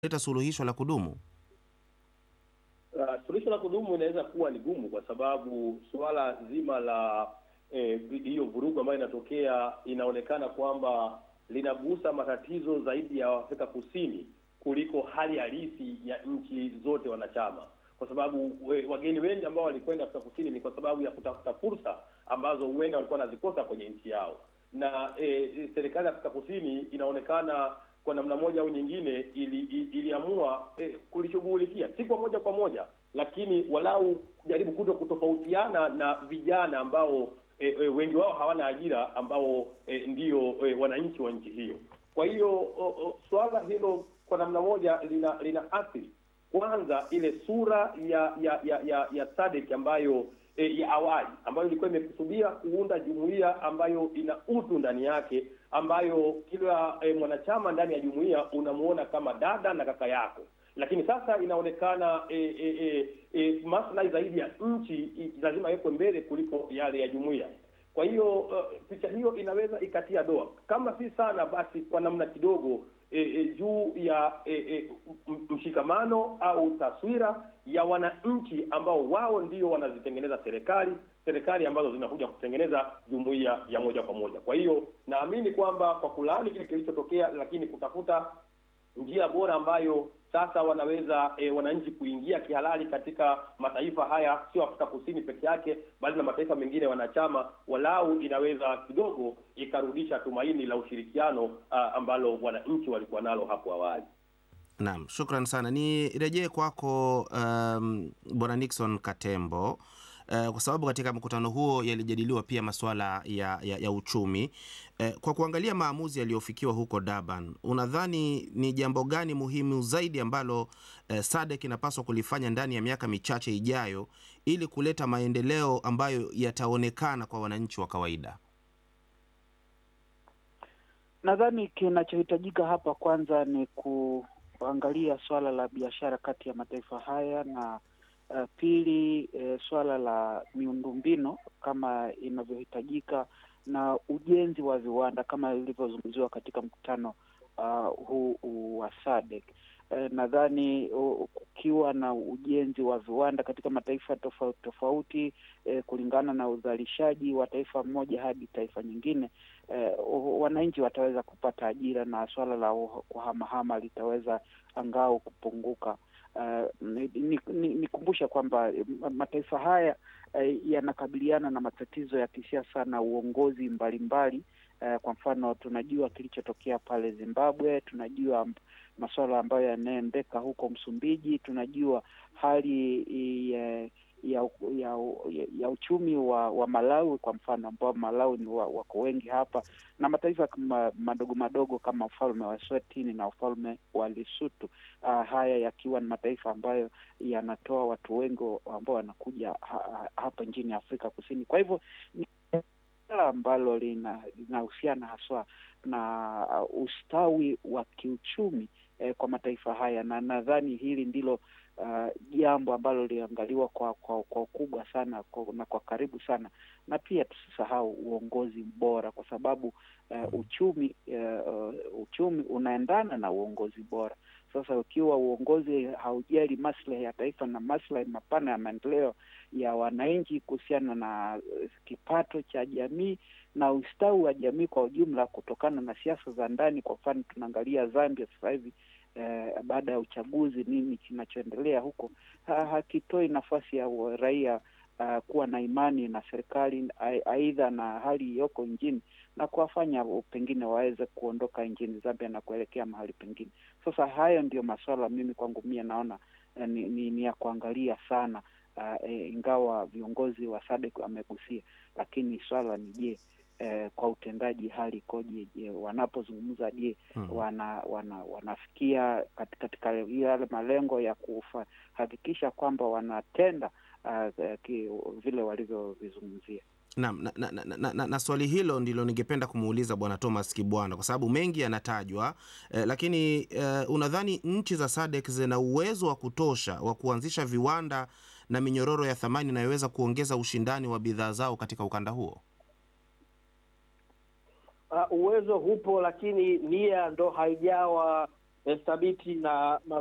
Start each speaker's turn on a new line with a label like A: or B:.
A: leta suluhisho la kudumu?
B: Uh, suluhisho la kudumu inaweza kuwa ni gumu kwa sababu suala zima la eh, hiyo vurugu ambayo inatokea inaonekana kwamba linagusa matatizo zaidi ya Afrika Kusini kuliko hali halisi ya nchi zote wanachama, kwa sababu we, wageni wengi ambao walikwenda Afrika Kusini ni kwa sababu ya kutafuta fursa ambazo huenda walikuwa wanazikosa kwenye nchi yao, na eh, serikali ya Afrika Kusini inaonekana kwa namna moja au nyingine ili, ili, iliamua eh, kulishughulikia si kwa moja kwa moja, lakini walau kujaribu kuto kutofautiana na vijana ambao eh, eh, wengi wao hawana ajira ambao eh, ndio eh, wananchi wa nchi hiyo. Kwa hiyo oh, oh, suala hilo kwa namna moja lina lina athiri kwanza ile sura ya ya ya ya, ya SADC ambayo e, ya awali ambayo ilikuwa imekusudia kuunda jumuiya ambayo ina utu ndani yake, ambayo kila e, mwanachama ndani ya jumuiya unamuona kama dada na kaka yako, lakini sasa inaonekana e, e, e, e, maslahi zaidi ya nchi i- lazima yawekwe mbele kuliko yale ya jumuiya. Kwa hiyo uh, picha hiyo inaweza ikatia doa, kama si sana basi kwa namna kidogo e, e, juu ya e, e, m- mshikamano au taswira ya wananchi ambao wao ndio wanazitengeneza serikali serikali ambazo zinakuja kutengeneza jumuiya ya moja kwa moja. Kwa hiyo naamini kwamba kwa kulaani kile kilichotokea, lakini kutafuta njia bora ambayo sasa wanaweza e, wananchi kuingia kihalali katika mataifa haya, sio Afrika Kusini peke yake, bali na mataifa mengine wanachama, walau inaweza kidogo ikarudisha tumaini la ushirikiano ah, ambalo wananchi walikuwa nalo hapo awali.
A: Naam, shukran sana. Nirejee kwako um, Bwana Nixon Katembo uh, kwa sababu katika mkutano huo yalijadiliwa pia masuala ya, ya, ya uchumi uh, kwa kuangalia maamuzi yaliyofikiwa huko Durban, unadhani ni jambo gani muhimu zaidi ambalo uh, SADC inapaswa kulifanya ndani ya miaka michache ijayo ili kuleta maendeleo ambayo yataonekana kwa wananchi wa kawaida?
C: Nadhani kinachohitajika hapa kwanza ni kuangalia swala la biashara kati ya mataifa haya na uh, pili eh, swala la miundombinu kama inavyohitajika na ujenzi wa viwanda kama ilivyozungumziwa katika mkutano uh, huu huu wa SADC. Eh, nadhani uh, kukiwa na ujenzi wa viwanda katika mataifa tofauti tofauti eh, kulingana na uzalishaji wa taifa moja hadi taifa nyingine eh, wananchi wataweza kupata ajira na swala la uh- kuhamahama litaweza angao kupunguka. Uh, nikumbusha ni, ni nikumbushe kwamba eh, mataifa haya eh, yanakabiliana na matatizo ya kisiasa na uongozi mbalimbali. Eh, kwa mfano tunajua kilichotokea pale Zimbabwe, tunajua amb- masuala ambayo yanaendeka huko Msumbiji, tunajua hali ya ya, ya, ya, ya uchumi wa, wa Malawi kwa mfano, ambao Malawi ni wa, wako wengi hapa na mataifa kama madogo madogo kama ufalme wa Eswatini na ufalme wa Lesotho. Uh, haya yakiwa ni mataifa ambayo yanatoa watu wengi ambao wanakuja ha, ha, hapa nchini Afrika Kusini. Kwa hivyo ni suala ambalo lina- linahusiana haswa na uh, ustawi wa kiuchumi eh, kwa mataifa haya, na nadhani hili ndilo uh, jambo ambalo liliangaliwa kwa kwa kwa ukubwa sana kwa, na kwa karibu sana, na pia tusisahau uongozi bora, kwa sababu uh, uchumi uh, uchumi unaendana na uongozi bora. Sasa ukiwa uongozi haujali maslahi ya taifa na maslahi mapana ya maendeleo ya wananchi kuhusiana na uh, kipato cha jamii na ustawi wa jamii kwa ujumla, kutokana na siasa za ndani. Kwa mfano tunaangalia Zambia sasa hivi eh, baada ya uchaguzi, nini kinachoendelea huko ha, hakitoi nafasi ya wa- raia uh, kuwa na imani na serikali ai- aidha na hali iliyoko nchini na kuwafanya pengine waweze kuondoka nchini Zambia na kuelekea mahali pengine. Sasa hayo ndio masuala mimi kwangu mie naona eh, ni, ni, ni ya kuangalia sana uh, eh, ingawa viongozi wa SADC wamegusia, lakini swala ni je, eh, kwa utendaji hali ikoje? Je, wanapozungumza je,
A: Mhm.
C: wana, wana wanafikia kat- katika yale malengo ya kuhakikisha kwamba wanatenda uh, ki, vile walivyovizungumzia.
A: Naam, na, na, na, na, na, na swali hilo ndilo ningependa kumuuliza Bwana Thomas Kibwana kwa sababu mengi yanatajwa eh, lakini eh, unadhani nchi za SADC zina uwezo wa kutosha wa kuanzisha viwanda na minyororo ya thamani inayoweza kuongeza ushindani wa bidhaa zao katika ukanda huo?
B: Uh, uwezo hupo, lakini nia ndo haijawa
C: eh, thabiti na